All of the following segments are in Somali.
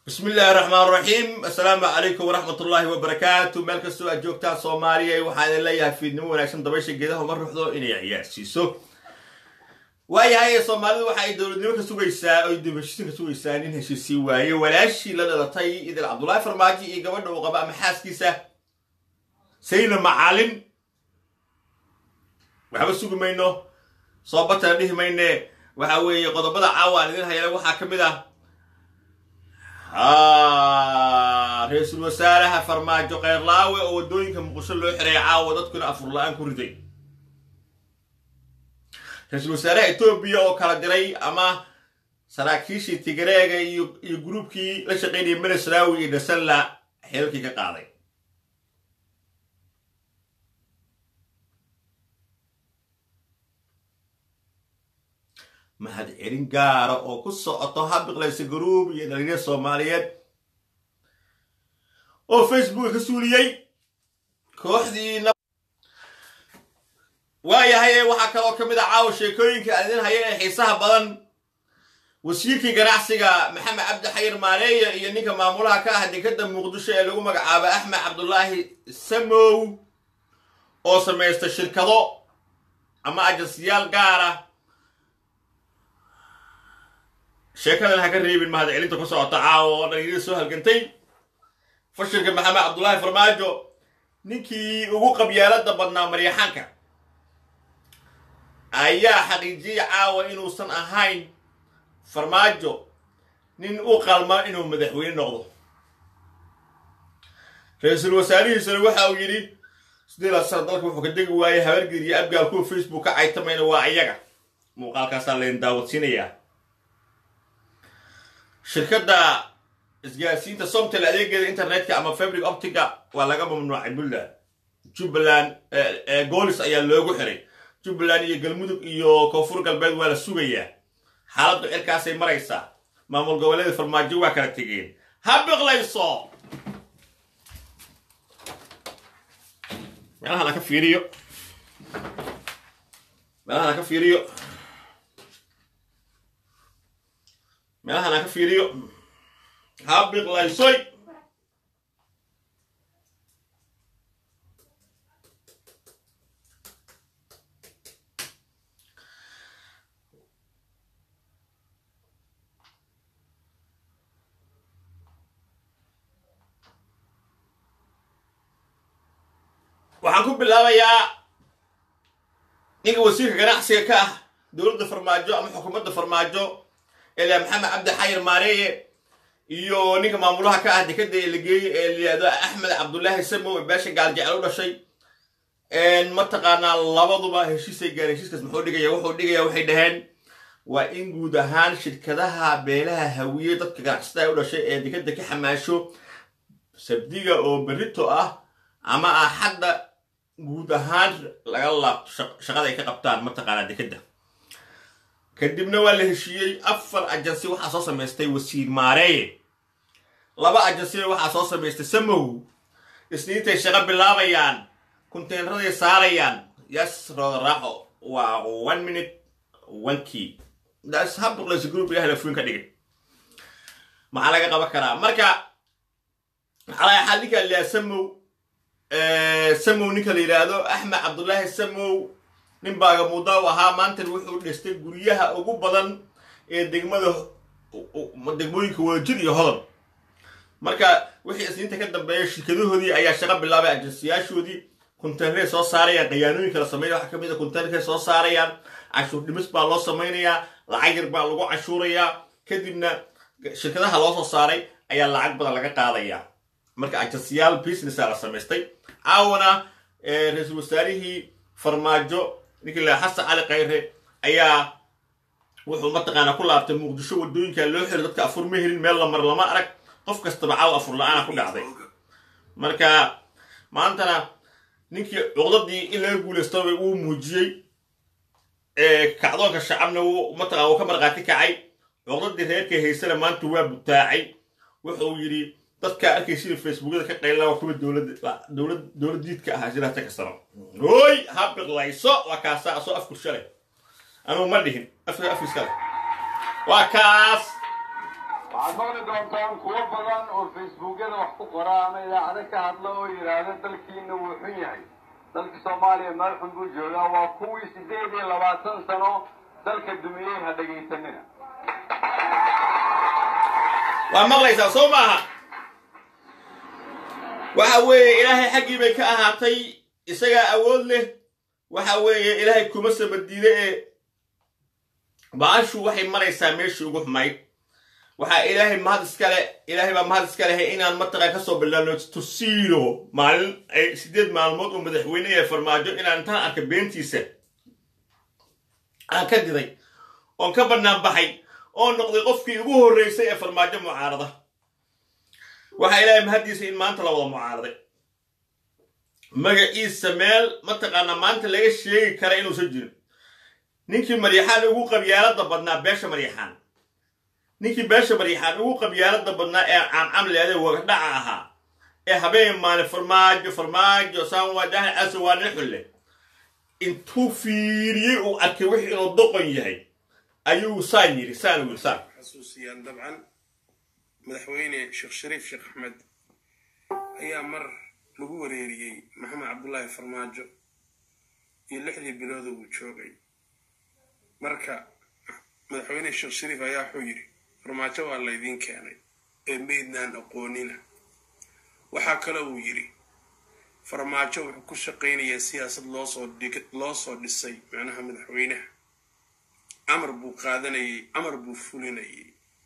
bismi illaahi raxmaan raxiim assalaamu calaykum waraxmat ullaahi wabarakaatu meel kastoo aad joogtaan soomaaliya waxaan idin leeyahay fiidnimo wanaagsan dabaysha geedaha uma ruxdo inay ciyaarsiiso waayahay soomaalidu waxa ay dowladnimo ka sugaysaa oy dibheshiisin ka sugaysaa nin heshiisii waaye walaashii la dhalatay idil cabdullaahi farmaajo iyo gabadha uu qaba ama xaaskiisa sayna macalin waxba sugi mayno soobatana dhihi mayne waxa weeye qodobada caawa aan idin hayana waxaa ka mid ah ra-iisul wasaaraha farmaajo keyrlaawe oo waddooyinka muqdisho loo xiray caawa dadkuna afur la-aan ku riday ra-iisul wasaaraha etoobiya oo kala diray ama saraakiishii tigreega iyo iyo gruubkii la shaqaynayay menesrawi iyo dasalla xeelkii ka qaaday mahad celin gaara oo ku socoto habiqlaysa garuub iyo dhalinyar soomaaliyeed oo facebooka ka suuliyey kooxdii waayahay waxaa kaloo ka mid a caawa sheekooyinka aan idin haya ee xiisaha badan wasiirkii ganacsiga maxamed cabdi xayir maaneeya iyo ninka maamulaha ka ah dekadda muqdisho ee lagu magacaabo axmed cabdulaahi samow oo samaysta shirkado ama ajansiyaal gaara sheekadan ha ka reebin mahad celinta ku socota caawa oo dhalinyarada soo halgantay fashilka maxamed cabdullaahi farmaajo ninkii ugu qabyaalada badnaa maryaxaanka ayaa xaqiijiyey caawa inuusan ahayn farmaajo nin u qalma inuu madaxweyne noqdo ra-iisul wasaarihiisuna waxa uu yidhi sideedaad sana dalka wuxuu ka degi waayey habargeed iyo abgaal kuwa facebook ka caytamayna waa iyaga muuqaalkaasaa laydin daawadsiinayaa shirkadda isgaarsiinta somtel adeegeeda internetka ama fabric optica waa laga mamnuucay puntland jubbaland goolis ayaa loogu xiray jubbaland iyo galmudug iyo koonfur galbeed waa la sugayaa xaaladdu cirkaasay maraysaa maamul goboleeda farmaajo waa kala tegeen ha biqlayso meelahan ha ka fiiriyo meelahan ha ka fiiriyo meelahan ha ka fiiriyo ha biqlaysoy waxaan ku bilaabayaa ninka wasiirka ganacsiga ka ah dowladda farmaajo ama xukuumadda farmaajo ilaa maxamed cabdi xayir maareeye iyo ninka maamulaha ka ah dekada ee la geeyey ee layihahdo axmed cabdullaahi samow ee beesha gaaljecel u dhashay mataqaanaa labaduba heshiisay gaareen heshiiskaas muxuu dhigaya wuxuu dhigaya waxay dhaheen waa in guud ahaan shirkadaha beelaha hawiye dadka ganacsatada u dhashay ee dekada ka xamaasho sabdiga oo berito ah ama ah hadda guud ahaan laga laabto shaqada ay ka qabtaan mataqaanaa dekadda kadibna waa la heshiiyey afar ajansi waxaa soo samaystay wasiir maareeye laba ajansina waxaa soo samaystay samow isniintay shaqo bilaabayaan kunteenraday saarayaan yas rooda raaxo waa one minute one key das habduqlaysa group ilahay lafuin ka dhigay maxaa laga qaban karaa marka maxaa laga xal ninka liyaa samow samow ninka la yidhaahdo axmed cabdullaahi samow nin baagamuuda u ahaa maantan wuxuu dhistay guryaha ugu badan ee degmada degmooyinka wadajir iyo hodon marka wixii isniinta ka dambeeya shirkadahoodii ayaa shaqo bilaabay ajansiyaashoodii kunteenray soo saarayaan qayaanooyinka la sameynaya waxaa kamid a kunteenray soo saarayaan cashuur dhimis baa loo samaynayaa lacag yar baa lagu cashuurayaa kadibna shirkadaha loo soo saaray ayaa lacag badan laga qaadayaa marka ajansiyaal businessa la samaystay caawana ra-iisul wasaarihii farmaajo ninkii la xasan cali khayre ayaa wuxuu mataqaanaa ku laabtay muqdisho waddooyinka loo xiro dadka afur ma helin meel lamar lama arag qof kastaba caaw afur la-aana ku dhacday marka maantana ninkii cuqdadii in laga guulaystaba uu muujiyey kacdoonka shacabna mataqana uu ka markhaati kacay cuqdadii reerka haysana maanta waa butaacay wuxuu yidhi dadka arkaysiina facebookyada ka qayla waa kuwa dowlad dowlad diidka ahaa siraata ka sano hooy ha biqlayso waa kaasa asoo afkursha leh anugu ma dhihin afka afkiska leh waa kaas waxaad maqli doontaan kuwo badan oo facebookyada wax ku qora ama idaacado ka hadla oo yidhaahda dalkiina wuu xun yahay dalka soomaaliya meel xun buu joogaa waa kuwii siddeed iyo labaatan sano dalka dumiyey ha dhegaysanina waa maqlaysaa soo maaha waxa weeye ilaahay xaggii bay ka ahaatay isagaa awood leh waxa weeye ilaahay kuma sabadiide ee baashu waxay maraysaa meeshii ugu xumayd waxaa ilaahay mahad iskale ilaahay baa mahad iska lehay inaan mataqaa kasoo bilaabno tusiilo maalin ay sideed maalmood oo madaxweyne ee farmaajo inaan intaan arka beentiisa aan ka diday oon ka bannaan baxay oo noqday qofkii ugu horreysay ee farmaajo mucaarada waxaa ilaahay mahaddiisa in maanta la wada mucaaraday magaciisa meel mataqaanaa maanta laga sheegi kara inuusan jirin ninkii maryaxaan ugu qabyaalada badnaa beesha maryaxaan ninkii beesha maryaxaan ugu qabyaalada badnaa ee caamcamleede wagadhaca ahaa ee habeen maale farmaajo farmaajo saanwaadaha caso waa nin xulle intuu fiiriyey uu arkay wixii inuu doqon yahay ayuu saan yidhi saan wiil saan xasuusiyaan dabcan madaxweyne sheekh shariif sheekh axmed ayaa mar lagu wareeriyey maxamed cabdullaahi farmaajo iyo lixdii bilooda uu joogay marka madaxweyne sheekh shariif ayaa wuxuu yidhi farmaajo waa laydiin keenay ee meydnaan aqoonina waxaa kale uu yidhi farmaajo wuxuu ku shaqaynayaa siyaasad loosoo dhig loo soo dhisay macnaha madaxweynaha amar buu qaadanayay amar buu fulinayay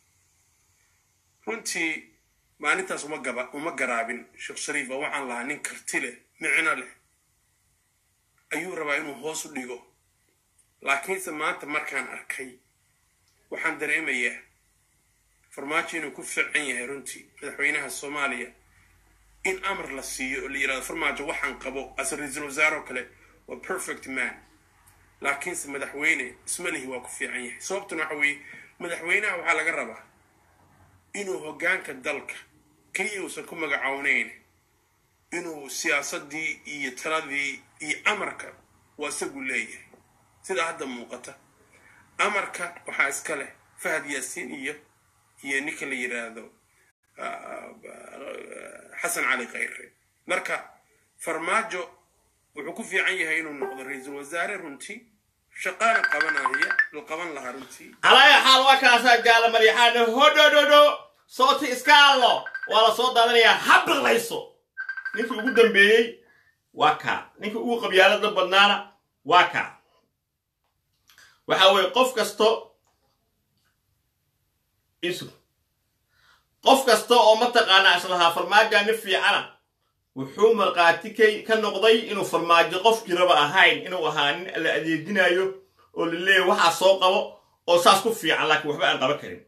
runtii maalintaas uma gaba uma garaabin sheekh shariif oo waxaan lahaa nin karti leh micno leh ayuu rabaa inuu hoos u dhigo laakiinse maanta markaan arkay waxaan dareemayaa farmaajo inuu ku fiican yahay runtii madaxweynaha soomaaliya in amar la siiyo oo la yidhahdo farmaajo waxaan qabo ase ra-iisul wasaare oo kale waa perfect man laakiinse madaxweyne ismalihi waa ku fiican yahay sababtuna waxa weeye madaxweynaha waxaa laga rabaa inuu hoggaanka dalka keliya uusan ku magacawnayn inuu siyaasaddii iyo taladii iyo amarka waa isagu leeyahay sida hadda muuqata amarka waxaa iska leh fahad yaasiin iyo iyo ninka la yidhaahdo xasan cali khayre marka farmaajo wuxuu ku fiican yahay inuu noqdo ra-iisul wasaare runtii shaqaana qabanaya la qaban lahaa runtii calaya xaal waa kaasaa gaala maryaxaane hodhodhodho sooti iska allo waa la soo daadanayaa ha biqlayso ninkii ugu dambeeyey waa kaa ninkii ugu qabyaalada badnaana waa kaa waxa weeye qof kasto isu qof kasta oo mataqaanaa islahaa farmaajoa nin fiicana wuxuu markhaati kay ka noqday inuu farmaajo qofkii raba ahayn inuu ahaa nin la adeejinayo oo la leeyahy waxaa soo qabo oo saas ku fiican laakiin waxba aan qaban karin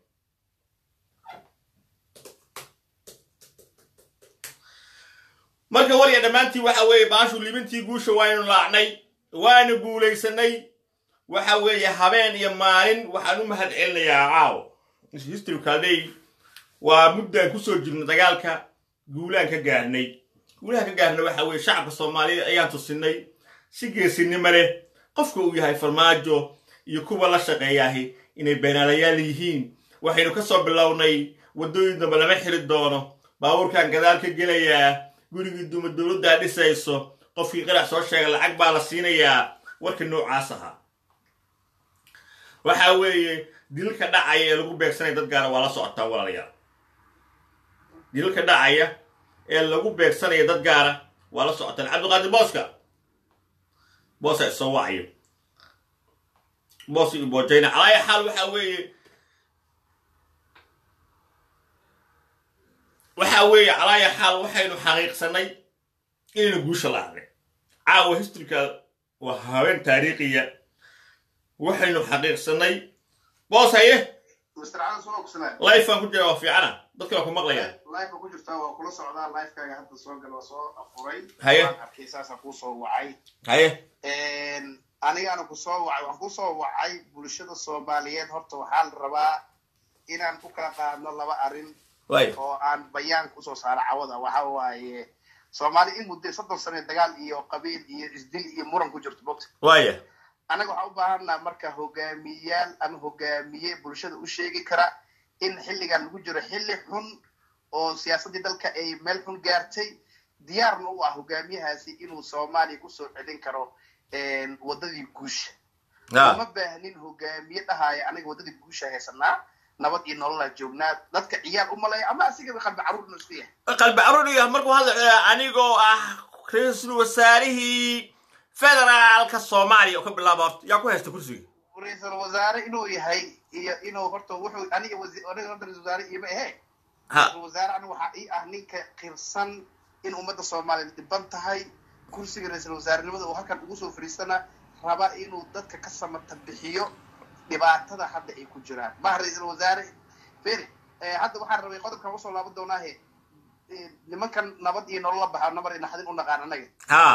marka warya dhammaantii waxa weeye baashu libintii guusha waaynu laacnay waanu guulaysanay waxa weeye habeen iyo maalin waxaan u mahad celinayaa caaw history kalday waa muddaan kusoo jirno dagaalka guulaan ka gaarnay guulaha ka gaarnay waxa weeye shacabka soomaaliyeed ayaan tusinay si geesinimo leh qofka uu yahay farmaajo iyo kuwa la shaqeeyaahi inay beenaalayaal yihiin waxaynu ka soo bilownay waddooyin dambe lama xiri doono baabuurkan gadaal ka gelayaa gurigii duma dowladdaa dhisayso qofkii qarax soo sheega lacag baa la siinayaa warka noocaas ahaa waxa weeye dilka dhacaya ee lagu beegsanaya dad gaara waa la socotaan walaalayaal dilka dhacaya ee lagu beegsanaya dad gaara waa la socotaan cabdiqaadir booska boosa isoo wacayo boos iyo boojayna calaaya xaal waxa weeye waxa weeye calaaya xaal waxaynu xaqiiqsanay inaynu guusha laacnay caawa historyka waa habeen taariikhiya waxaynu xaqiiqsanay boos haye Mr. Alan soo ogsanaa. lifeaan ku jira waa fiicana dadka waa ku maqlayaan Live ku jirtaa waa kula socdaa live-kaaga hadda soo gal waa soo afuray. Haye. Waan arkay saasaan kuu soo wacay. haye Een, Anigaana ku soo wacay waxaan ku soo wacay bulshada Soomaaliyeed horta waxaan rabaa inaan ku kala qaadno laba arrin way oo aan bayaan kusoo saaro cawada waxa waaye Soomaali in muddo soddon sano dagaal iyo qabiil iyo isdil iyo muran ku jirto bogta waaya anaga waxaan u baahanaa marka hogaamiyayaal ama hogaamiye bulshada u sheegi kara in xilligan lagu jiro xilli xun oo siyaasaddii dalka ay meel xun gaartay diyaarna u ah hogaamiyahaasi inuu soomaaliya kusoo celin karo waddadii guusha uma baahnin hogaamiye dhahaya aniga waddadii guusha haysanaa nabad iyo nololaa joognaa dadka ciyaar u maleeya ama asigaba qalbi carruur inuu isku yahay qalbi carruur iyo markuu hadla anigoo ah ra-iisul wasaarihii federaalka soomaaliya oo ka bilaaba horta yaa ku haysta kursiga ra-iisul wasaare inuu yahay iyo inuu horta wuxuu aniga aniga horta ra-isul wasaare iima ahe ra-isul wasaare aniga waxaa ii ah ninka qirsan in ummadda soomaaliya dhiban tahay kursiga ra-iisul wasaarenimada uu halkan ugu soo fariistana raba inuu dadka ka samata bixiyo dhibaatada hadda ay ku jiraan maha ra-iisul wasaare feri hadda waxaan rabay qodobkan usoo laaban doonaahe nimankan nabad iyo nolola baxa nabar iyo naxdin u naqaan anaga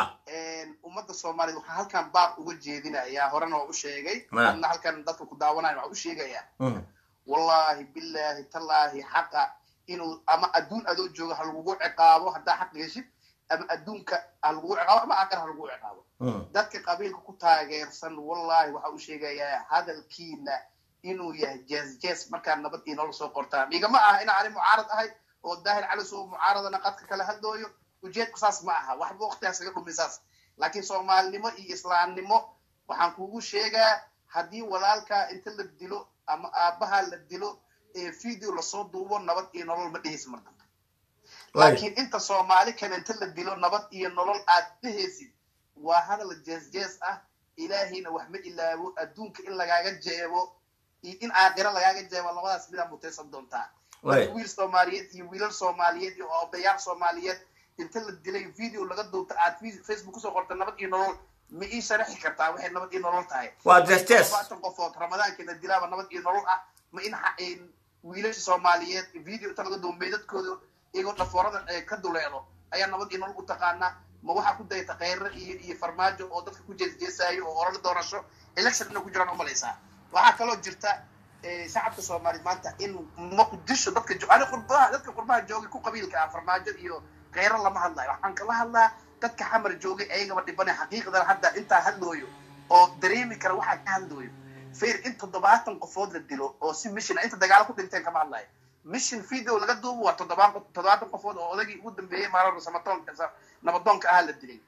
ummadda soomaaliya waxaa halkan baab uga jeedinayaa horena waa u sheegay adna halkan dadka ku daawanayo waxaa u sheegayaa wallahi billahi tallaahi xaqa inuu ama adduun adoo joogo ha lagugu ciqaabo haddaa xaq geshid ama adduunka ha lagugu ciqaabo ama aqar ha lagugu ciqaabo dadka qabiilka ku taageersan wallahi waxaa u sheegayaa hadalkiina inuu yahay jees jees markaa nabad iyo nolol soo qortaan igama aha ina ani mucaarad ahay oo daahir cali soo mucaaradana qadka kala hadlooyo ujeedku saas ma aha waxba waqtigaas iga dhumi saas laakiin soomaalinimo iyo islaamnimo waxaan kugu sheegaa haddii walaalkaa inta la dilo ama aabbaha la dilo ee video lasoo duubo nabad iyo nolol ma dhehaysa mar dambe laakiin inta soomaali kale inta la dilo nabad iyo nolol aad dhehaysid waa hadal jees jees ah ilaahayna wax ma ilaabo adduunka in lagaaga jeebo iyo in aakhiro lagaaga jeebo labadaas midaa mutaysan doontaa marka wiil soomaaliyeed iyo wiilal soomaaliyeed iyo odayaal soomaaliyeed inta la dilay video laga duubta aad facebook kusoo qorta nabad iyo nolol ma ii sharaxi kartaa waxay nabad iyo nolol tahay waa jesjes labaatan qofood ramadaanka la dilaaba nabad iyo nolol ah ma in wiilasha soomaaliyeed video inta laga duuba meydadkooda iyagoo dhafoorada ka duleelo ayaa nabad iyo nolol u taqaanaa ma waxaa ku dayata kheyre iyo iyo farmaajo oo dadka ku jeesjeesaayo oo olala doorasho election ina ku jiraan umalaysaa waxaa kaloo jirta shacabka soomaaliya maanta in muqdisho dadka ani qurbaha dadka qurbaha joogay ku qabiilka ah farmaajo iyo kheyre lama hadlayo waxaan kala hadlaa dadka xamar joogay ayagaba dhibane xaqiiqdan hadda intaa hadlooyo oo dareemi kara waxaa ka hadlooyo fair in toddobaatan qofood la dilo oo si mission inta dagaalo ku dhinteen kama hadlayo mission video laga duubo waa toddobaan toddobaatan qofood oo odagii ugu dambeeyey maalin samatoonka nabadoonka ah la dilay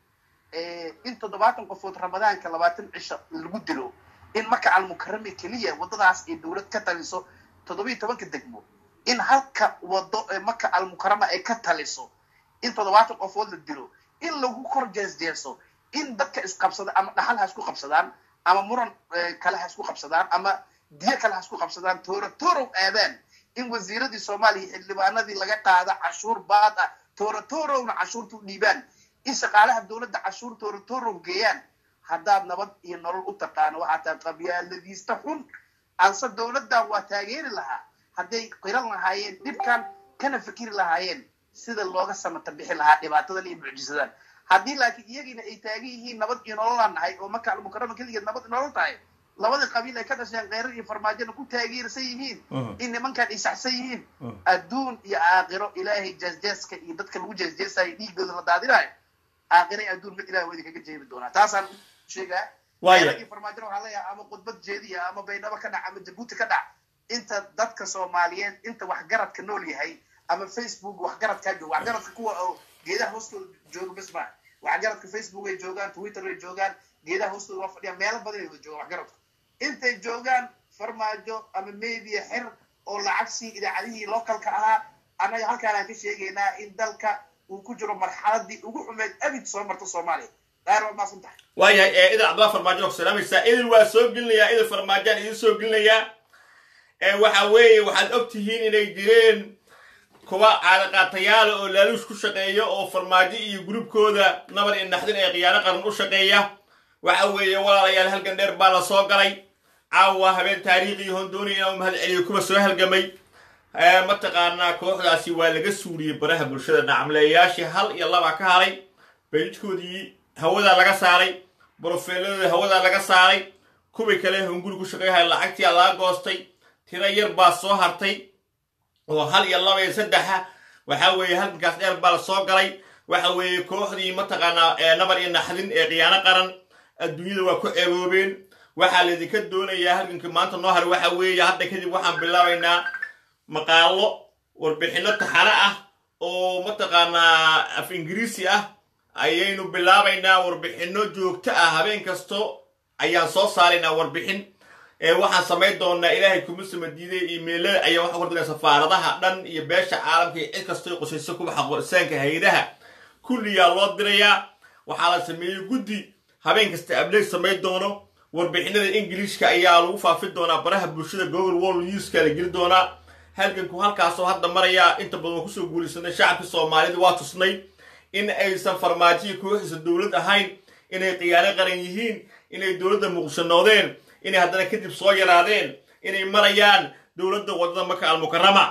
in toddobaatan qofood ramadaanka labaatan cisho lagu dilo in marka almukarame keliya waddadaas ay dowlad ka taliso toddobiyo tobanka degmo in halka wado marka almukarama ay ka taliso in toddobaatan qofood la dilo in lagu kor jeesjeeso in dadka isqabsada ama dhaxal ha isku qabsadaan ama muran kale ha isku qabsadaan ama diyo kale ha isku qabsadaan tooro toorow aadaan in wasiiradii soomaaliya xildhibaanadii laga qaada cashuur baad ah tooro toorowna cashuurta u dhiibaan in shaqaalaha dowladda cashuur tooro toorow geeyaan haddaad nabad iyo nolol u taqaano waxaa taa qabyaaladiista xun anse dowladdan waa taageeri lahaa hadday qiran lahaayeen dhibkan kana fikiri lahaayeen sida looga samata bixi lahaa dhibaatadan iyo mucjisadan haddii laakiin iyagiina ay taagan yihiin nabad iyo nololaan nahay oo marka almukarama keligeed nabad iyo nolol tahay labada qabiil ay ka dhasheen kheyrar iyo farmaajona ku taageersan yihiin in nimankan ay saxsan yihiin adduun iyo aakhiro ilaahay jeesjeeska iyo dadka lagu jeesjeesayo dhiigooda la daadinayo aakhira adduun mid ilahay waa idinkaga jeebi doonaa taasaan sheegaa iyo farmaajona waxaa leeyahay ama khudbad jeediya ama baydhabo ka dhac ama jabuuti ka dhac inta dadka soomaaliyeed inta waxgaradka nool yahay ama facebook waxgaradkaa jooga waxgaradka kuwa oo geedaha hoostooda jooga bas maa waxgaradka facebook ay joogaan twitter ay joogaan geedaha hoostooda waa fadhiyaan meelo badan ay wada joogaan waxgaradka intay joogaan farmaajo ama media xir oo lacagsi idaacadihii localka ahaa annaga halkaan aan ka sheegaynaa in dalka uu ku jiro marxaladii ugu xumeed abid soo marta soomaaliya daahir waa maasan tahay waayahay idil cabdalla farmaajo ku salaamaysaa idil waa soo gelinayaa idil farmaajaan idin soo gelinayaa waxa weeye waxaad og tihiin inay jireen kuwa caadaqaatayaala oo laaluush ku shaqeeya oo farmaajo iyo gurubkooda nabar iyo naxdin ee khiyaano qaran u shaqeeya waxa weeye walaalayaal halgan dheer baa la soo galay caawa habeen taariikhi hondooni inuu mahad celiyo kuwa soo halgamay mataqaanaa kooxdaasi waa laga suuliyey baraha bulshada nacamleeyayaashii hal iyo laba ka haray beejkoodii hawadaa laga saaray brofeeladooda hawadaa laga saaray kuwii kale hunguri ku shaqeeyahay lacagtii laga goostay tiro yar baa soo hartay oo hal iyo laba iyo saddexa waxa weeye halgankaas dheer baa la soo galay waxa weeye kooxdii mataqaanaa nabar iyo naxdin ee khiyaano qaran adduunyada waa ku ceeboobeen waxaa laydinka doonayaa halganka maanta noo haray waxa weeye hadda kadib waxaan bilaabaynaa maqaalo warbixinno taxano ah oo mataqaanaa af ingiriisi ah ayaynu bilaabaynaa warbixinno joogto ah habeen kasto ayaan soo saaraynaa warbixin waxaan samayn doonaa ilaahay kuma sama diiday imailada ayaa waxaa kordinaa safaaradaha dhan iyo beesha caalamka iyo cid kastoo qusayso kuwa xaqorisaanka haydaha kulliyaa loo dirayaa waxaa la sameeyey guddi habeen kasta ableeg samayn doono warbixinada ingiliishka ayaa lagu faafin doonaa baraha bulshada google world newska la geli doonaa halganku halkaasoo hadda marayaa inta badan waa kusoo guulaysanay shacabkii soomaalida waa tusnay in aysan farmaajiya kooxiisa dowlad ahayn inay khiyaano qaran yihiin inay dowladda muqdishonoodeen inay haddana kadib soo yaraadeen inay marayaan dowladda waddada maka almukarama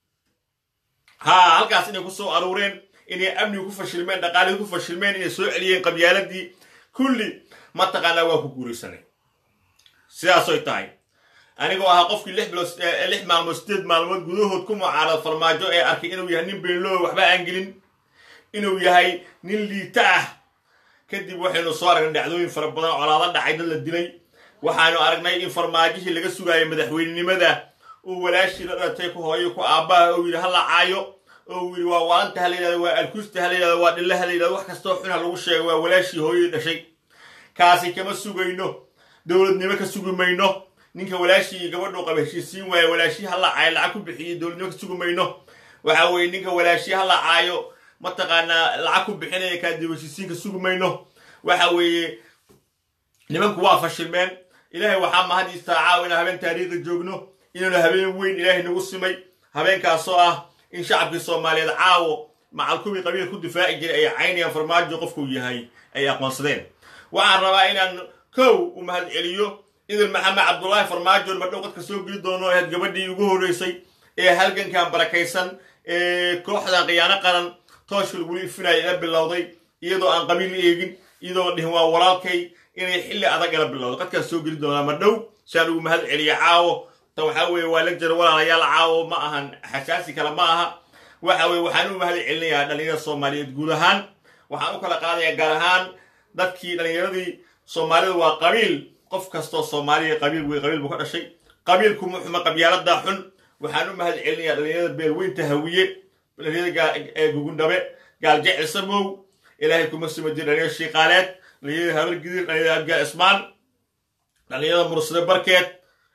haa halkaas inay kusoo aruureen inay amniga ku fashilmeen dhaqaalihii ku fashilmeen inay soo celiyeen qabyaaladii kulli mataqaanaa waa ku guulaysanay sidaasoy tahay anigoo ahaa qofkii lix bilood lix maalmood sideed maalmood gudahood ku mucaarad farmaajo ee arkay inuu yahay nin beenloo waxba aan gelin inuu yahay nin liita ah kadib waxaynu soo aragnay dhacdooyin fara badan colaado dhacay dad la dilay waxaanu aragnay in farmaajihii laga sugaayay madaxweynenimada uu walaashii la dhalatay ku hooyo ku aabbaha oo yidhi ha la caayo oo yidhi waa waanta ha la yidhahdo waa alkuusta ha la yidhahdo waa dhilla ha la yidhahdo wax kastoo xun ha lagu sheego waa walaashii hooyadii dhashay kaasi kama sugayno dowladnimo ka sugi mayno ninka walaashii gabadhuu qaba heshiisiin waaye walaashii ha la caayo lacag ku bixiyey dowladnimo ka sugi mayno waxa weeye ninka walaashii ha la caayo mataqaanaa lacag ku bixinaya kaadib heshiisiinka sugi mayno waxa weeye nimanku waa fashilmeen ilaahay waxaa mahadiistaa caawa inaan habeen taariikhi joogno inaanu habeen weyn ilaahay nagu simay habeenkaasoo ah in shacabkii soomaaliyeed caawo macalkubii qabiil ku difaaci jiray ay caynayaan farmaajo qofkuu yahay ay aqoonsadeen waxaan rabaa inaan kow u mahad celiyo idil maxamed cabdullaahi farmaajo madhow qadka soo geli doono ahayd gabadhii ugu horreysay ee halgankan barakaysan ee kooxdan khiyaano qaran tooshka lagula ifinaya ila bilowday iyadoo aan qabiil eegin iyadoo dhihin waa walaalkay inay xilli adag ila bilowdo qadkaas soo geli doonaa madhow saan ugu mahad celiya caawo ta waxaa weeye waa lagjar walaalayaal caawo ma ahan xasaasi kale ma aha waxa weye waxaan u mahad celinayaa dhallinyarada soomaaliyeed guud ahaan waxaan u kala qaadayaa gaar ahaan dadkii dhallinyaradii soomaalida waa qabiil qof kastoo soomaaliya qabiil wey qabiil buu ka dhashay qabiilkuma xuma qabyaalada xun waxaan u mahad celinayaa dhallinyarada beelweynta hawiye dhallinyarada gugundhabe gaal jecel samow ilaahay kuma sima jir dhallinyarada shiiqaaleed dhallinyarada habar gidir dhallinyarada abgaal ismaan dhallinyarada mursade barkeed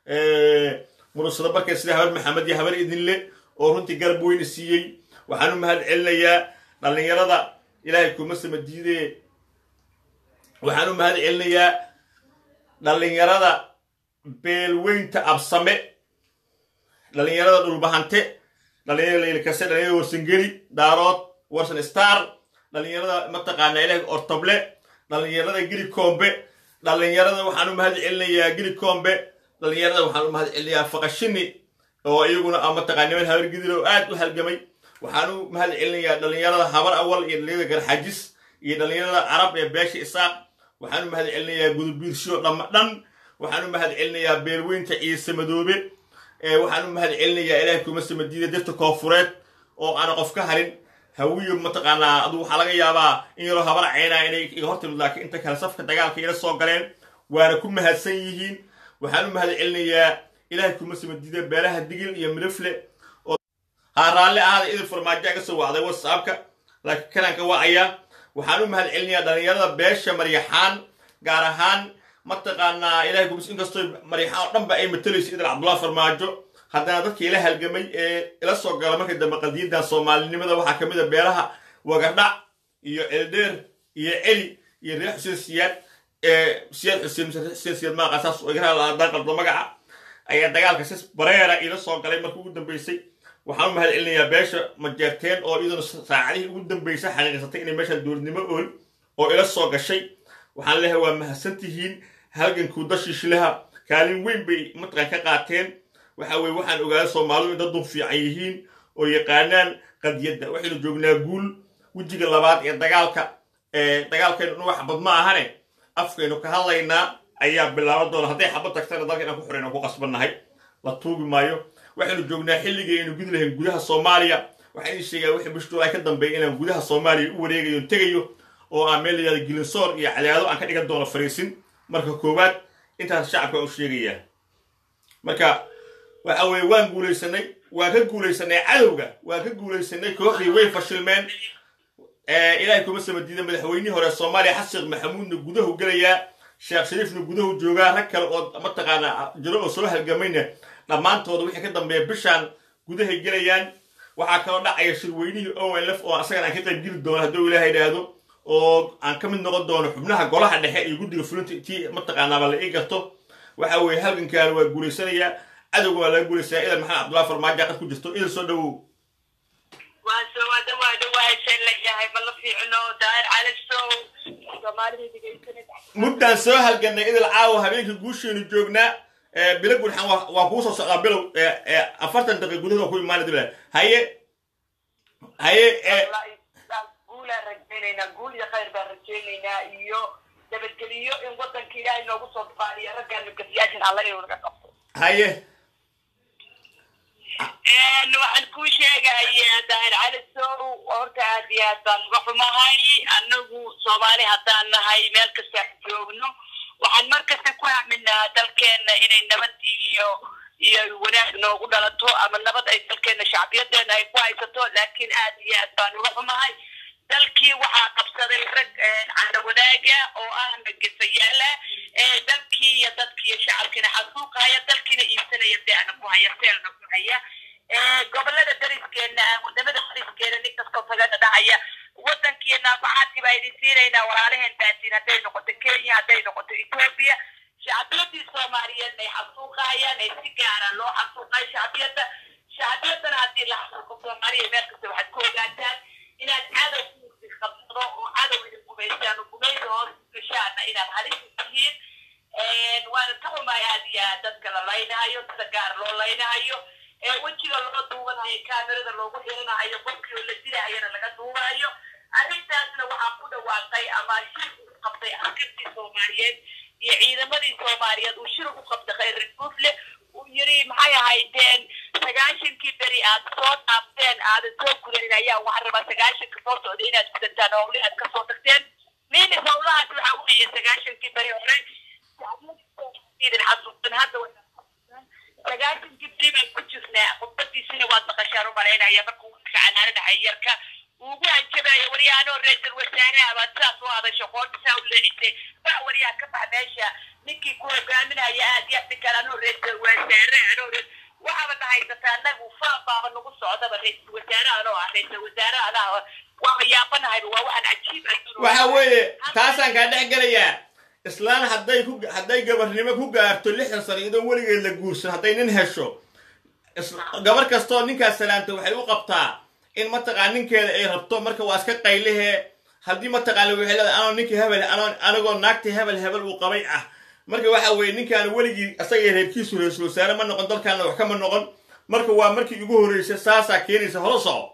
mursade barkeed sida habar maxamed iyo habar idinle oo runtii garab weyna siiyey waxaan u mahad celinayaa dhallinyarada ilaahay kuma sima diidee waxaan u mahad celinayaa dhallinyarada beelweynta absame dhallinyarada dhulbahante dhallinyarada laylkase dhallinyarada warsangeli daarood warsan star dhallinyarada mataqaanaa ilaah ortoble dhallinyarada gili koombe dhallinyarada waxaan u mahad celinayaa gili koombe dhallinyarada waxaan u mahad celinayaa faqashini oo iyaguna a mataqaa niman habar gidir oo aad u halgamay waxaan u mahad celinayaa dhallinyarada habar awal iyo dhallinyarada garxajis iyo dhallinyarada carab ee beesha isaaq waxaan u mahad celinayaa gudubiirsho dhamma dhan waxaan u mahad celinayaa beelweynta ciise madoobe waxaan u mahad celinayaa ilaahay kuma samadiida dirta koofureed oo aana qof ka harin hawiyo mataqaanaa aduu waxaa laga yaabaa in yaroo habar caynaa inay iga hortimid laakiin inta kale safka dagaalka ila soo galeen waana ku mahadsan yihiin waxaan u mahad celinayaa ilaahay kuma samadiida beelaha digil iyo midafle ha raalli ahada idil farmaajo aga soo wacday whatsappka laakiin kanaanka wacayaa waxaan u mahad celinayaa dhallinyarada beesha maryaxaan gaar ahaan mataqaanaa ilahay kumis inkastoo maryaxaan oo dhanba ay matalayso idil cabdullahi farmaajo haddana dadkii ila halgamay ee ila soo gala markii dambe qadiyadan soomaalinimada waxaa ka mid a beelaha wagardhac iyo celdheer iyo celi iyo reer xuseen siyaad siyaad xuseen xuseen siyaad maaqa saas igaraadaan qaldo magaca ayaa dagaalka si bareera ila soo galay markii ugu dambeysay waxaan u mahad celinayaa beesha majeerteen oo iyaduna saacadihii ugu dambeysay xaqiiqsatay inay meesha dowladnimo ool oo ila soo gashay waxaan leeyahay waa mahadsantihiin halgankuu dashiishilaha kaalin weyn bay mataqan ka qaateen waxa weye waxaan ogaaday soomaalidu in dad dun fiican yihiin oo yaqaanaan qadiyadda waxaynu joognaa guul wejiga labaad ee dagaalka dagaalkaynu dhan wax xabad ma ahane afkaynu ka hadlaynaa ayaa bilaaban doona hadday xabad tagtana dalka inaan ku xorayna ku qasbannahay la tuugi maayo waxaynu joognaa xilligii aynu gudi lahayn gudaha soomaaliya waxaan idin sheegaa wixii bishtuu ay ka dambeeya inaan gudaha soomaaliya u wareegayo tegayo oo aan meel layihahdo gilinsoor iyo cadaado aan ka dhigan doono fariisin marka koowaad intaas shacabka u sheegayaa marka waxa weeye waan guulaysanay waan ka guulaysanay cadowga waan ka guulaysanay kooxdii way fashilmeen ilaahay kuma sama diida madaxweynihii hore soomaaliya xasan sheekh maxamuudna gudahu gelayaa sheekh shariifna gudahu joogaa rag kale oo mataqaana jiro oo soo halgamayna dhammaantooda wixii ka dambeeya bishaan gudahay gelayaan waxaa kaloo dhacaya shirweynihii olf oo asagana aan ka qayb geli doono hadduu ilaahay idhaahdo oo aan ka mid noqon doono xubnaha golaha dhexe iyo guddiga fulinta tii mataqaanaaba la ii garto waxa weeye halgankaana waa guulaysanayaa cadowga waa laga guulaysanaya idan maxamed cabdullahi farmaajo qad ku jirto idan soo dhowow waa soo waa dhawaa dhawaashan la yahay ma la fiicno daahir cali sow soomaalida dhegaysanaysa muddaan soo halganay idil caawa habeenkii guusheenu joognaa bilo gurxan waa waa kuu soo socdaa bilow afartan daqiiq gudahood waa ku imaana dibla haye haye guulaan rajaynaynaa guul iyo khayr baan rajaynaynaa iyo nabadgeliyo in wadanka ilaahay noogu soo duqaaniyo raggaan nabadgeliyaashan alla inuu naga qabto haye waxaan kuu sheegayaa daahir cali sow horta aad iyo aad baan uga xumahay anagu soomaali haddaan nahay meel kasta aan joogno waxaan mar kasta ku aaminaa dalkeena inay nabad iyo iyo wanaag noogu dhalato ama nabad ay dalkeena shacbiyadeena ay ku haysato laakiin aad iyo aad baan uga xumahay dalkii waxaa qabsaday rag canda wadaaga oo ah magasayaala dalkii iyo dadkii iyo shacabkiina xasuuqahaya dalkiina iibsanaya deana ku haya seelna ku haya gobolada dariskeena wadamada dariskeena nin kastoo tagana dhahaya wadankiiyo naafacaadkii baa idin siinaynaa walaalaheen baatiin hadday noqoto kenya hadday noqoto etoobiya shacbiyadii soomaaliyeed ay xasuuqahayaan ay si gaara loo xasuuqay shacbiyadda shacbiyadana haddii la xasuuqo soomaaliya meel kasta waxaad ku ogaataan inaad cadow ku qabsado oo cadow idin gumaystaan oo gumaysa hoos gashaana inaad halis tihiin waana ka xumaay aad iyo aad dadka la laynahayo sida gaar loo laynahayo wejiga loo duubanayo kaamirada loogu xirinahayo qofkii oo la dilahayana laga duubayo arrintaasna waxaa ku dhawaaqay ama shir u qabtay askartii soomaaliyeed iyo ciidamadii soomaaliyeed uu shir u qabtay khayr buufle uu yiri maxay ahaydeen sagaashankii beri aad soo dhaafteen aadan soo gudanin ayaa waxaan rabaa sagaashanka soo socda inaad gudataan howli aad kasoo tagteen minis howlahaas waxaa weeye sagaashankii beri hore idin xasuusan hadda sagaashankii beri baan ku jirnaa khudbadiisina waad maqashaan u malaynaya markuu dadka canaanadahay yarka ugu hanjabaya waryahanoo ra-iisul wasaaraha baad sidaas u hadasho qoortisaa u leecisay ba waryaha ka bax meesha ninkii ku hogaaminaya aad iyo ninkan anoo ra-iisul wasaare anoo waxaaba nahaysata anagu faabaaba nagu socdaba ra-iisul wasaare anoo ah ra-iisul wasaare anaa waaba yaabanahayba waa waxaan cajiib waxa weeye taasaan kaa dhex gelayaa islaan hadday ku hadday gabarnimo ku gaarto lixdan sano iyadoon weligeed la guursan hadday nin hesho gabar kastoo ninkaas salaanta waxay u qabtaa in mataqaan ninkeeda ay rabto marka waa iska qaylihee haddii mataqaan waxay leedahay anoo ninkii hebel anoo anigoo naagtii hebel hebel uu qabay ah marka waxa weeye ninkaan weligii asagay reerkiisu ra-iisul wasaare ma noqon dalkaana wax kama noqon marka waa markii ugu horreysay saasaa keenaysa holo soco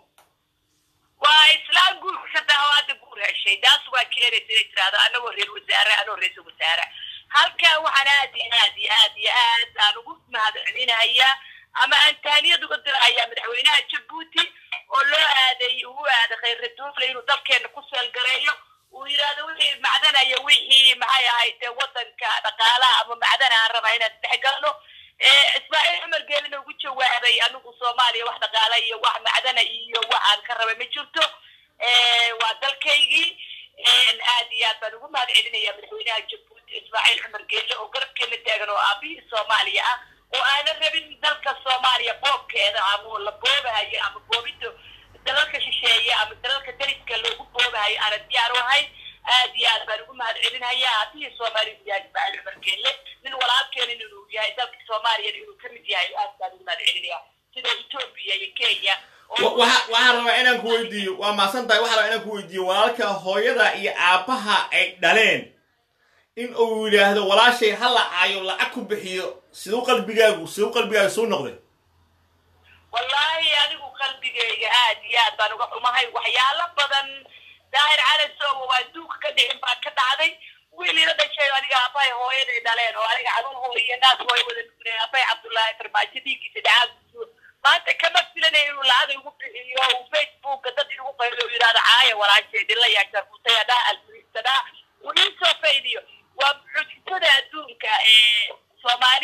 waa islaam guurka ka daha hadda guur heshay taas waa keenaysa inay tirahdo anagoo reer wasaare anoo ra-iisul wasaare halkan waxaan aad iyo aad iyo aad iyo aad aan ugu mahadcelinayaa ama aan taaniyad uga dirahayaa madaxweynaha jabuuti oo loo aaday uu aaday khayr duufle inuu dalkeena ku seelgareeyo uu yidhaahdo wixii macdanaya wixii maxay ahayd wadanka dhaqaalaha ama macdana aan rabaa inaan isdhexgalno ismaaciil cumar geelina ugu jawaabay anigu soomaaliya wax dhaqaala iyo wax macdana iyo wax aan ka rabay ma jirto waa dalkaygii aad iyo aad baan ugu mahad celinaya madaxweynaha jabuuti ismaaciil cumar geele oo garabkeena taagan oo aabihii soomaaliya ah oo aanan rabin dalka soomaaliya boobkeeda ama la boobahayo ama boobinta dalalka shisheeye ama dalalka dariska loogu boobahayo aanan diyaar u ahayn aad iyo aad baan ugu mahad celinaya aabihii soomaaliya yahay ismaaciil cumar geele nin walaalkeena inuu yahay dalka soomaaliyana inuu ka mid yahay aad baan ugu mahad celinaya sida etoobiya iyo kenya waxaan rabaa inaan ku weydiiyo waa maasan tahay waxaan rabaa inaan ku weydiiyo walaalka hooyada iyo aabbaha ay dhaleen in uu yidhaahdo walaashay ha lacaayo lacag ku bixiyo siduu qalbigaagu siduu qalbigaagu suu noqday wallaahi anigu qalbigayga aad iyo aad baan uga xumahay waxyaalo badan daahir calasowa waa duuka ka dhicin baa ka dhacday wiil ila dhashay aniga aabbahay hooyaday dhaleen oo aniga caruur hooyo naas hooy wada nugneen aabbahay cabdullaahi farmaajo dhiiggiisa dhacaa maanta kama filanay inuu lacag igu bixiyo uu facebooka dad igu qaylo yidhahdo caaya walaasheed ila yaasharkutay adhaa alfuriisadhaa uu iisoo faydiyo waa mucjisada adduunka ee soomaali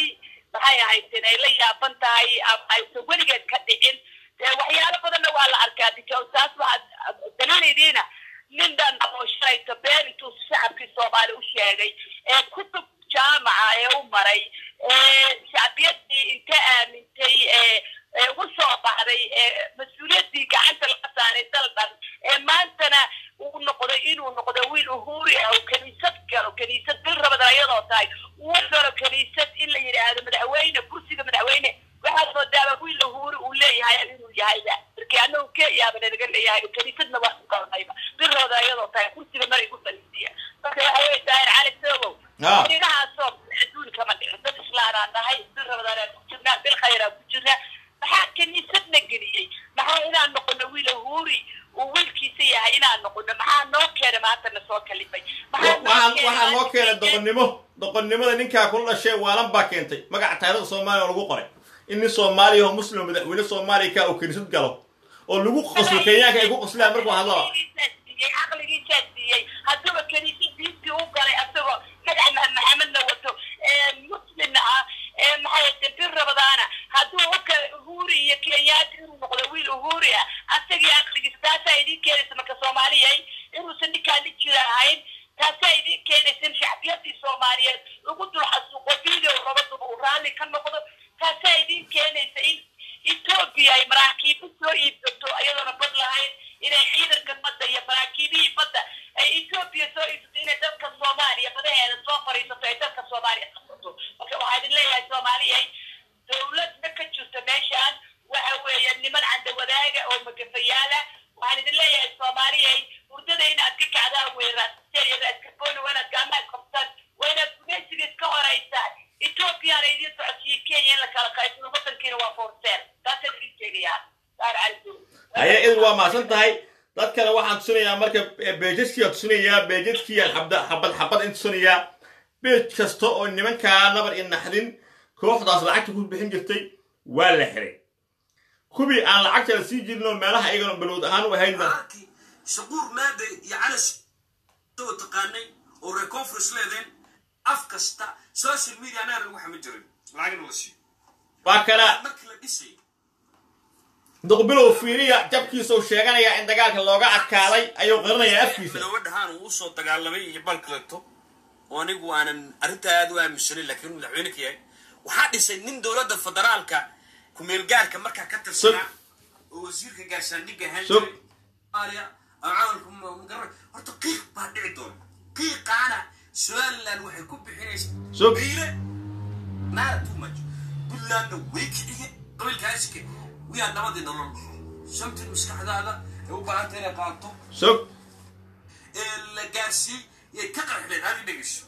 maxay ahaydeen ay la yaaban tahay ama aysan weligeed ka dhicin dee waxyaalo badanna waa la arkaa because taas waxaad daliiladiina nin dhan oo shalayto been intuu shacabkii soomaali u sheegay ee kutub jaamaca ee u maray ee shacbiyadii inta aamintay ee ee ugu soo baxday ee mas-uuliyaddii gacanta laga saaray dalban ee maantana uu noqday inuu noqdo wiil uhuri ah oo kaniisad galo kaniisad bil rabadan ayadoo tahay uu galo kaniisad in la yidhaahdo madaxweyne kursiga madaxweyne waxaad moodaaba wiil uhuri uu leeyahay inuu yahayba markii anagu keyaaba nalaga leeyahay kaniisadna waa u galnayba bil rabada ayadoo tahay kursiga maray ku faliisiya marka waxa wey daahir cali sogow Ah. inigahaasoo adduun kama dhicin dad islaanaan nahay bil rabadaan ku jirnaa bil khayraa ku jirnaa maxaa kaniisadna geliyey maxaa inaan noqono wiil uhuri uu wiilkiisa yahay inaan noqono maxaa noo keena maanta na soo kalifay Maxaa noo waxaan keenay waxaa noo maanta keenay in- doqonnimo doqonnimada ninkaa kula dhashay waalan baa keentay magaca taariikhda soomaaliya oo lagu qoray in nin soomaaliya oo muslim madaxweyne soomaaliya ka uu kaniisad galo oo lagu qoslo kenyaanka ay ku qoslayaan markuu hadlaba caqligiisaa siiyey hadduuba kaniisad diintii u galay asagoo magaca Ma- maxamedna wato ee muslimna ah ee maxay tahay bir rabadaana hadduu u galay uhuri iyo kenyaati inuu noqdo wiil uhuri ah asagii caqligiisa taasaa idiin keenaysa marka soomaaliyay inuusan ninkaa nin jira ahayn taasaa idiin keenaysa in shacbiyadii soomaaliyeed lagu dul xasuuqo video labaduba uu raalli ka noqdo taasaa idiin keenaysa in etoobiya ay maraakiibo soo iibsato iyadoona bad lahayn inay ciidanka badda iyo maraakiibihii badda ay etoobiya soo iibsato inay dalka soomaaliya badaheeda soo fariisato ay dalka soomaaliya qabsato marka waxaa idin leeyahay soomaaliyay dowladna ka jirto meeshaan waxa weeye niman canda wadaaga oo magafayaala waxaan idin leeyahay soomaaliyay hurdada inaad ka kacdaan weeraasiyada iskaboni waa inaad gacmaha qabtaan waa inaad gumeysiga iska horeysaan ethoobiyaana idiin socodsiiyo kenya in la kala qaybsado wadankiina waa forseel taasaan idin sheegayaa saar cali haye idil waa mahadsan tahay dad kale waxaan tusinayaa marka beejadkiiaan tusinayaa beejadkiiaan xabda xabad xabad in tusinayaa beej kasta oo nimankaa nabar i naxdin kooxdaas lacagta ku bixin jirtay waa la xiray kuwii aan lacagta la sii jirin oo meelaha iyagana balowd ahaan u ahaydna markii shaquur maade iyo calas soo taqaanay oo reer conference leedeen af kasta social media anaa lagu xama jirin lacagna la siiyo waa kana markii la dhisay duqbilow fiiriya jabkiisau sheeganayaa in dagaalka looga adkaaday ayuu qarinayaa afkiisa madoobe dhahaan uu usoo dagaalamay iyo balkaleto oo anigu aanan arrintaa aad u aaminsanin laakiin madaxweyne ka yahay waxaa dhisay nin dowladda federaalka kumeelgaarka markaa ka tirsanaa oo wasiirka gaashaandhigga ahaan Sug. jiray Soomaaliya oo camalku ma- ma garan horta qiiq baa dhici doona qiiqaana somaliland waxay ku bixinaysaa Sug. biile naara too much puntlandna way kiciye qabiilkaasike wiyaa nabadii nolol shamtin maskaxdaada ay u baahanta inay qaato sog ee la gaarsiiyey yay ka qarxleen aadi dhegeyso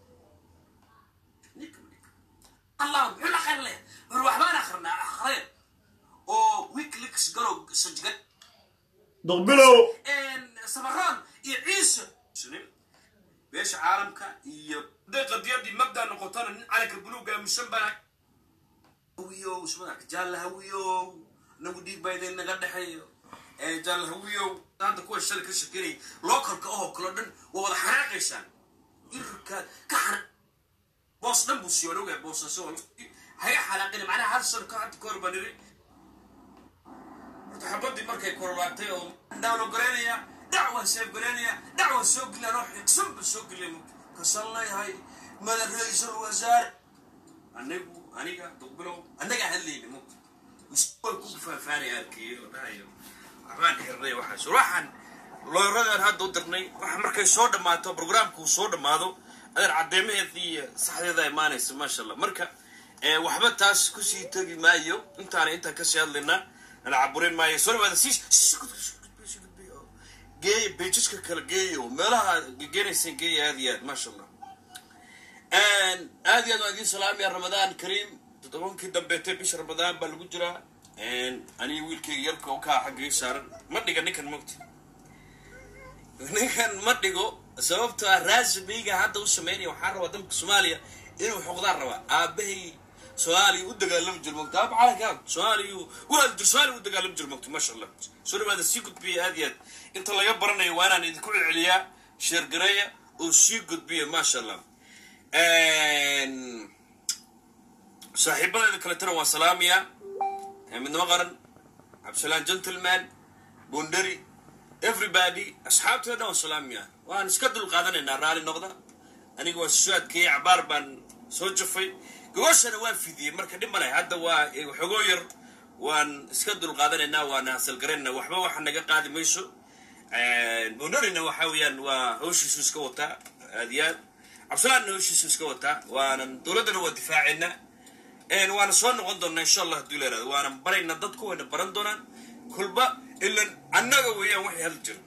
allah muxuu la qarle war waxbaan akrinaa akhreen oo wikileaks galow sajgad duqbilow samaroon iyo ciise sunin beesha caalamka iyo haday qadiyadii mabda noqotona nin calanka buluuga aaminsan bana hawiyow ismadarka jaalla hawiyow nagu dhiig baa idin naga dhexeeyo ee jaalla hawiyow hadda kuwa shalay ka shakinay localka oo kalo dhan waa wada xanaaqaysaan irka ka xana boos dhan buu siiyo ogaa boosasho haga xanaaqina macnaha hal sano ka hadda ka hor baan iri horta xabadii markay korolaatay oo daawlo goreynaya dacwaan seef goreynaya dacwaan soo gelinaa oo xigsan ba soo geliya kasan leeyahay madax ra-iisul wasaare anigu aniga duqbilow annagaa hadlayna mugta way ku faafaanay arkay oo dhahayo waxbaan xirnay waxaas waxaan looyaradan hadda u dirnay waxa markay soo dhammaato programka uu soo dhammaado adeer caddeemaheedii iyo saxdeeda imaanaysa maasha allah marka ee, waxba taas kusii tegi maayo intaana intaan kasii hadlaynaa nala caburin maayo soo dhawaada sii sii gudbi, sii gudbi, sii gudbi, oo geeya beejiska kala geeya oo meelaha gegeenayseen geeya aad iyo aad maasha allah aad iyo aad waan idiin salaamaya ramadaan kariim toddobankii dambeetay bisha ramadaan baa lagu jiraa aniga wiilkayga yarka oo kaa xagga ii saaran ma dhiga ninkan mogta ninkan ma dhigo sababto ah raasimiga hadda u sameynaya waxaan rabaa dalka soomaaliya inuu xoqdaan rabaa aabahay soomaaliya u dagaalami jiro mogta aaba calanka soomaaliya u haljir soomaaliya u dagaalami jiro mogta maasha allah soo dhawaada sii gudbiya aad iyo aad inta laga baranayo waa inaan idinku celceliyaa sheergareeya oo sii gudbiya maasha allah saaxiibadeeda kaletana waan salaamayaa midnimo qaran cabdisalaan gentleman bundari everybody asxaabteeda waan salaamayaa waan iska dul qaadanaynaa raalli noqda aniga waa soo adkeeyey cabaar baan soo jafay gogashana waan fidiyey marka dhib maleh hadda waa xogoo yar waan iska dul qaadanaynaa waana hasalgaraynaa waxba waxa naga qaadi mayso bundarina waxa weeyaan waa hawshiisu iska wataa aad iyo aad cabdisalaanna hawshiisu iska wataa waanan dowladdana waa difaacaynaa waana soo noqon doonaa insha allah hadduu leeraado waana baraynaa dadku wayna baran doonaan kulba ilan annaga weeyaan waxay hadli jiro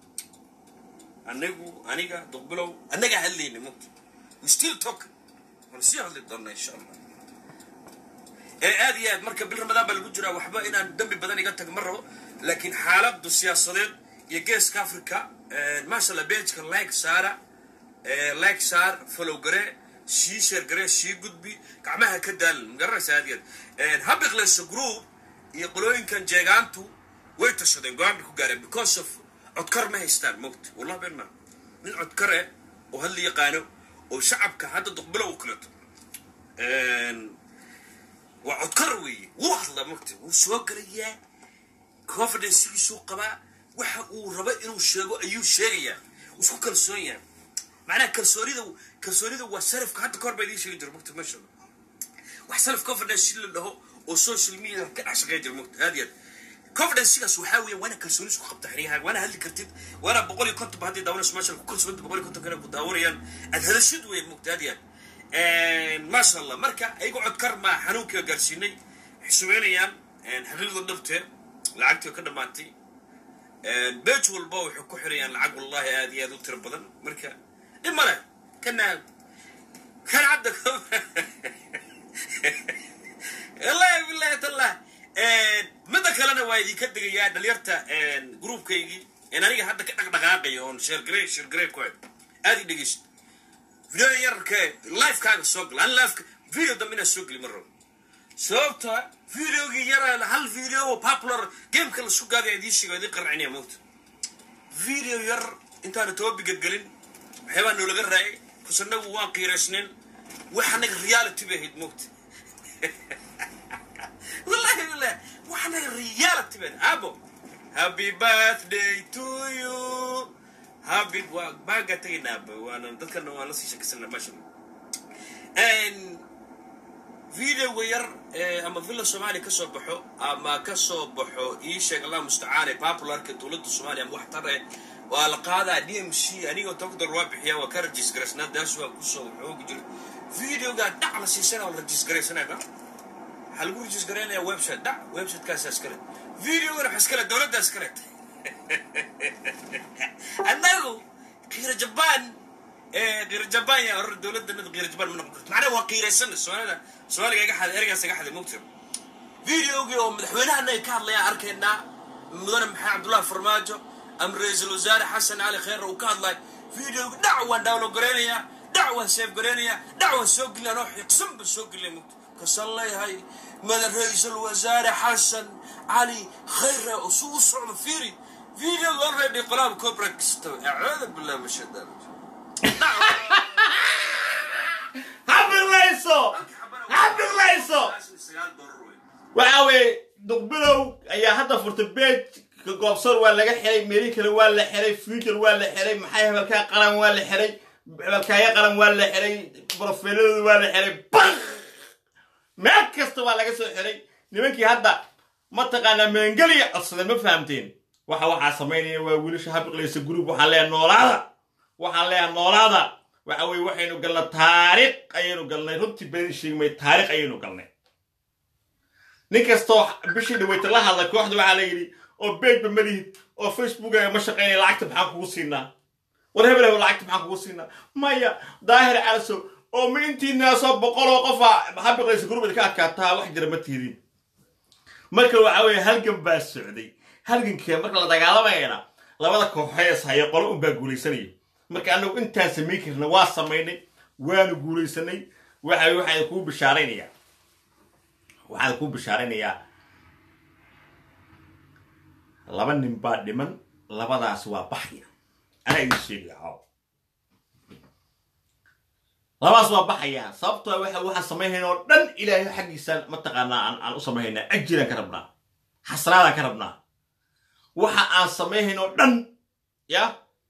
anagu aniga duqbilow annagaa hadlayna mugta we still talk waan sii hadli doonaa insha allah ee aad iyo aad marka bil ramadaan baa lagu jiraa waxba inaan dambi badan iga tag ma rabo laakiin xaaladu siyaasadeed iyo geeska africa maasha allah beejka like saara like saar follow gare sii sheer gare sii gudbi gacmaha ka daalan magaranaysa aad iyo aad habiqleyso group iyo qolooyinkan jeegaantu way tashadeen go-aan bay ku gaareen because of codkar ma haystaan mogta wallah been maa nin codkar eh oo hadla yaqaano oo shacabka hadda duqbilow u kaleto waa codkar weeye wuu hadla mogta wuu soo galayaa confidencegiisuu qabaa waxa uu rabo inuu sheego ayuu sheegayaa wuu isku kalsoon yahay macnaha kalsoonida kalsoonida waa salafka hadda kahor baa idiin sheegi jira mogta masha allah wax salaf confidence la dhaho oo social media ka dhex shaqeyn jira mogta aad iyo aad confidencesigaas waxaa weeye waana kalsooni isku qabta xeryaha waana hadli kartid waana boqol iyo konton ba haddii daawanayso maasha ku kalsoonta boqol iyo konton kana ku daawanayaan aad hadashid weeye mogta aad iyo aad maasha allah marka ayago codkar maa xanuunkiga gaarsiinay waxay sumeynayaan xaqiiqda dhabtee lacagtii ka dhammaatay beej walba waxay ku xirayaan lacag wallahi aad iyo aad u tiro badan marka dhib male kana kan hadda wallahi billahi tallah midda kalena waa idinka degayaa dhalinyarta groupkaygii in aniga hadda ka dhaqdhaqaaqayo oon sheergarey sheergarey ku hay aad i dhegeysto video yarke lifekaaga soo gala an lifeka video dambe inaan soo geli ma rabo sababta videogii yara hal video oo popular gameka la sugaada idiin sheego idiin qarcinaya moogta video yar intaana tobabiga gelin waxyaabaa noolaga raayay bas anagu waan qiiraysnayn wax anaga reality bay ahayd moogta wallahi billah wax anaga reality bay abo happy birthday to you happy waa baaga tagaynaaba waana dadkana waan la sii shakisana maasha allah videoga yar ama villa soomaaliya kasoo baxo ama kasoo baxo ii sheeg allah mustacaane popularka dowladda soomaaliya ama waxtar eh waa la qaadaa d m c anigoo togdor waa bixiya waa ka rajisgaraysnaa daas waa kusoo xoogi jira videoga dhac la siisana oo la rajisgaraysanayba waxaa lagu rajisgaraynaya website dhac websitekaasa iskale videogana waxa iskale dowladda iskale annagu kiira jabaan qiira jabaan yaa orar dowladdanada qiira jabaan ma noqon karto macnaha waa qiiraysana soomaalida soomaaliga iga xaday ergaas iga xaday mugtir videogii oo madaxweynahana ay ka hadlayaan arkaynaa mudane maxamed cabdullahi farmaajo ama ra-iisul wasaare xasan cali kheyr uu ka hadlay videogi dhac waan download garaynayaa dhac waan save garaynayaa dhac waan soo gelinaa noo xiqsan ba soo gelinaya mugtir kasaan leeyahay mada ra-iisul wasaare xasan cali kheyre oo su u socdo fiiri videoga already qolaaba copyright kasta acuudu billah min shaitaan habiqlayso habiqlayso waxa weeye duqbilow ayaa hadda furtay beej ka goobsor waa laga xiray meelii kale waa la xiray future waa la xiray maxay hebelkaa qaran waa la xiray hebelkaaya qaran waa la xiray brofeeladooda waa la xiray bak meel kasta waa laga soo xiray nimankii hadda mataqaanaa meengeliya codsadeen ma fahamteen waxa waxaa samaynaya waa wiilasha habiqlaysa group waxaan leeyahay noolaada waxaan leeyahay noolaada waxa weye waxaynu galnay taariikh ayaynu galnay runtii been sheegmay taariikh ayaynu galnay nin kastoo bishii dhaweyta la hadlay kooxda waxaa la yidhi oo beegba malihid oo facebookaga ma shaqaynaya lacagta maxaan kugu siinaa war hebel lacagta maxaan kugu siinaa maya daahir calaso oo ma intiinaasoo boqoloo qofa habiqlaysa gurubad ka adkaataa wax jira ma tiidin marka waxa weeye halgan baa socday halgankee marka la dagaalamayana labada kooxees haya qolo unbaa guulaysanaya marka anagu intaan samayn karna waa samaynay waanu guulaysanay waxa waxaan kuu bishaaraynayaa waxaan kuu bishaaraynayaa laba nin baa dhiman labadaas waa baxya anaa idin sheegaya caaw labaas waa baxayaa sababtoo waxa waxaan samayhayna oo dhan ilaahay xaggiisaan mataqaanaa aan aan u samayhaynaa ajiraan ka rabnaa xasraadaan ka rabnaa waxa aan samayhayn oo dhan ya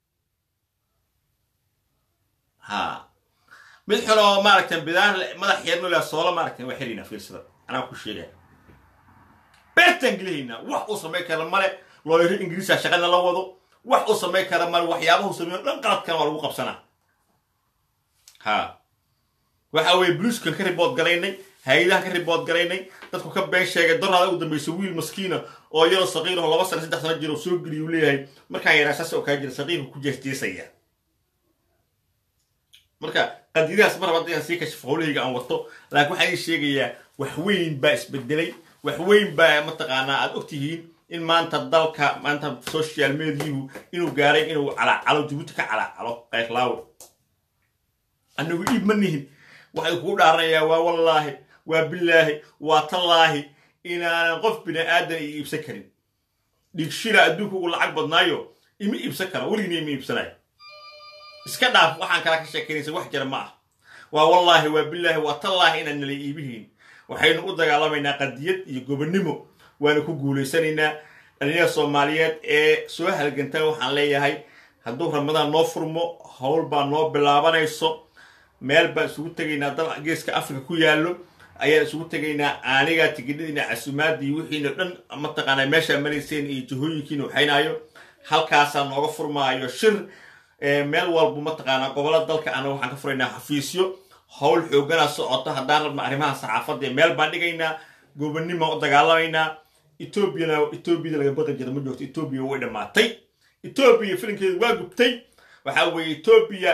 ha mid xun oo maaragtay bidaan madax yeernolaa soola maaragtay waa xiriynaa fiirsada anaa ku sheegaya beertaan gelihaynaa wax uu samayn kara male looyaro ingiriisa shaqana la wado wax uu samayn kara male waxyaabahu sameeyo dhan qaladkana waa lagu qabsanaa ha waxa weeye bluiskan ka ribood galaynay hay-adaha ka ribood galaynay dadku ka been sheegay doraada ugu dambaysa wiil maskiina oo yaroo saqiiraho laba sano saddex sano jiro soo geliyu leeyahay markaan yaraa saas oo kaa jira saqiirku ku jeesjeesaya marka qadiyadahaas mar raba inaan sii kashifo howlahayga aan wato laakiin waxaan ii sheegayaa wax weyn baa isbedelay wax weyn baa mataqaanaa aad ogtihiin in maanta dalka maanta social mediahu inuu gaaray inuu calaacalo jabuuti ka calaacalo qayklaawo annagu iib ma nihin waxay kugu dhaaranayaa waa wallaahi waa bilaahi waa tallaahi inaanan qof bini aadan i iibsan karin dhigshila adduunka ugu lacag badnaayo ima iibsan kara weligina ima iibsanayo iska dhaaf waxaan kala ka sheekaynaysa wax jira ma ah waa wallaahi waa bilaahi waa tallaahi inaan nala iibihiin waxaynu u dagaalamaynaa qadiyad iyo gobonnimo waana ku guulaysanaynaa dhalinyada soomaaliyeed ee soo halgantaan waxaan leeyahay hadduu ramadaan noo furmo howl baa noo bilaabanayso meel baan isugu tegaynaa dal geeska africa ku yaallo ayaan isugu tegaynaa aanigaa tigidhadiina casumaadda iyo wixiina dhan mataqaanaa meeshaa marayseen iyo jihooyinkiina waxaynaayo halkaasaa nooga furmaayo shir meel walbu mataqaanaa gobollada dalka ana waxaan ka furaynaa xafiisyo howl xooganaa socota haddaan rabna arrimaha saxaafadda ee meel baan dhigaynaa gobonnimo u dagaalamaynaa etoobiyana etoobiyada laga baqi jira ma joogto etoobiya way dhammaatay etoobiya filinkeedu waa gubtay waxaa weeye etoobiya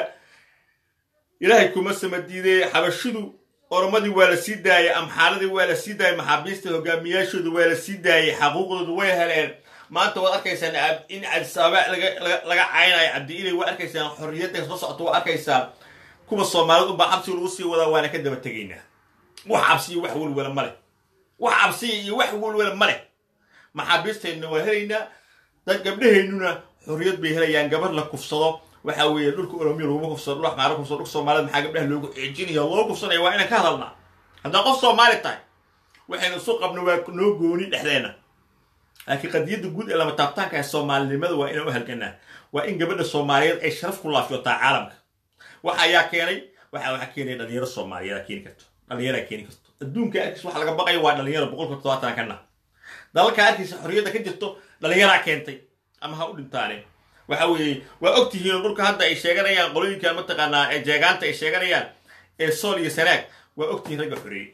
ilaahay kuma samadiidee xabashidu oromadii waa la sii daayay amxaaradii waa la sii daayay maxaabiista hogaamiyaashooda waa la sii daayay xaquuqdooda way heleen maanta waad arkaysaan in cabdisaaba laga caynayo cabdi ilay waa arkaysaan xorriyadda soo socota waa arkaysaan kuwa soomaalida unbaa cabsiga lagu sii wadaa waana ka daba tegaynaa wax cabsi iyo wax welwela ma leh wax cabsiya iyo wax welwela ma leh maxaabiisteenna waa helaynaa dad gabdhaheennuna xorriyad bay helayaan gabar la kufsado waxa weeye dhulka oromiya laguma kufsado dhul qaara kufsado dhulka soomaalida maxaa gabdhaha loogu ceejinaya loo kufsanaya waa inaan ka hadalnaa haddaan qof soomaali tahay waxaynu isu qabno waa noo gooni dhexdeena laakiin qadiyadda guud ee lama taabtaanka ee soomaalinimada waa inaan u halganaa waa in gabadha soomaaliyeed ay sharaf ku laafiyotaa caalamka waxa ayaa keenay waxa waxa keenaya dhalinyaro soomaaliyeed keeni karto dhalinyaraa keeni karto adduunka arkiis waxa laga baqaya waa dhalinyaro boqolka toddobaatan kana dalalka arkiisa xorriyadda ka jirto dhalinyaraa keentay ama ha u dhintaane waxa weeye waa og tihiin dhulka hadda ay sheeganayaan qolooyinkan mataqaanaa ee jeegaanta ay sheeganayaan ee sool iyo sanaag waa og tihiin ragga xoreeyey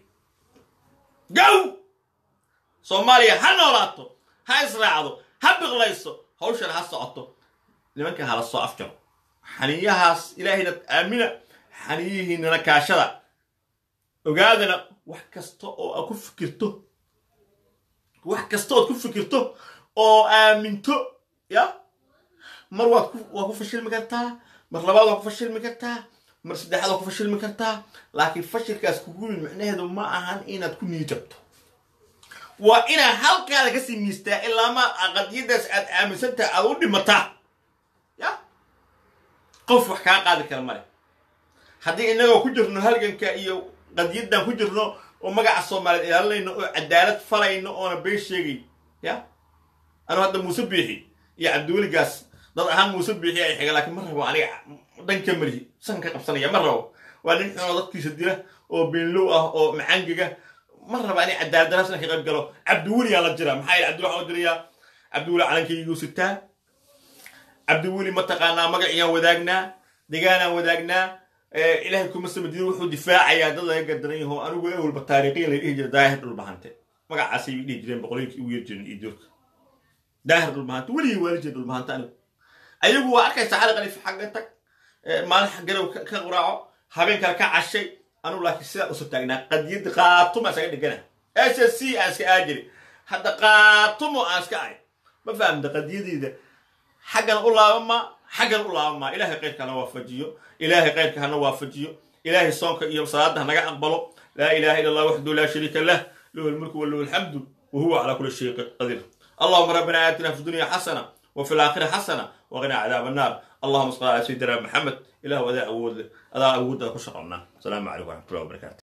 gow soomaaliya ha noolaato ha israacdo ha biqlayso hawshan ha socoto nimanka hala soo afjaro xaniyahaas ilaahayna aamina xaniyihiinana kaashada ogaadana wax kasta oo aad ku fikirto wax kasta ood ku fikirto oo aaminto ya mar waad ku waa ku fashilmi kartaa mar labaad waa ku fashilmi kartaa mar saddexaad waa ku fashilmi kartaa laakiin fashilkaas kugu yimid micnaheedu ma ahan inaad ku niijabto waa inaad halkaada kasii miistaa ilaa ma qadiyadaas aad aaminsantaha aad u dhimataa ya qof wax kaa qaadi kara male haddii innagoo ku jirno halganka iyo qadiyadan ku jirno oo magaca soomaaliyeed ilaalinayno oo cadaalad falayno oona been sheegay ya anu hadda muuse biixi iyo cabdiweligaas dad ahaan muuse biixi ay xiga laakiin ma rabo aniga dhanka malihi san ka qabsanaya ma rabo waa nin xunoo dadkiisa dila oo beenlow ah oo macangiga ma raba aniga cadaalad daraas inaan ka qayb galo cabdiweli aa la jira maxaa yidhi cabdiweli waxaan u dirayaa cabdiweli calankaygiiu sitaa cabdiweli mataqaanaa magaciyaan wadaagnaa degaanaan wadaagnaa ilaahay kuma samadiin wuxuu difaacayaa dad laga gardaran yaho anigu ee walba taariikhiyan la dhihi jira daahir dhulbahante magacaasay dhihi jireen boqolooyinkii ugu yar jiren iyo doorka daahir dhulbahante weligii waali jira dhulbahante anigu ayagu waa arkaysa cali qaliif xagga tag maalin xaggarow ka quraaco habeen kale ka cashay anigu laakiin sidaa usu taagnaa qadiyadda qaatumo aan iskaga dhigana s s c aan iska aajiri hadda qaatumo aan iska ahay ma fahamta qadiyadeyda xaggan u laabama xaggan u laabama ilaahay qayrka hana waafajiyo ilaahay qayrka hana waafajiyo ilaahay soonka iyo salaada hanaga aqbalo laa ilaha illa allah waxdahu laa shariika lah lahu lmulku walahu alxamdu wahuwa calaa kuli shayin qadiir allahuma rabbana aatina fi dunya xasana وفي الآخرة حسنة وقنا عذاب النار allahuma sal ala sayidina maxamed ilah adaa awood leh adaa awoodda ku shaqonnaa asalaamu calaykum waraxmatullahi wabarakatu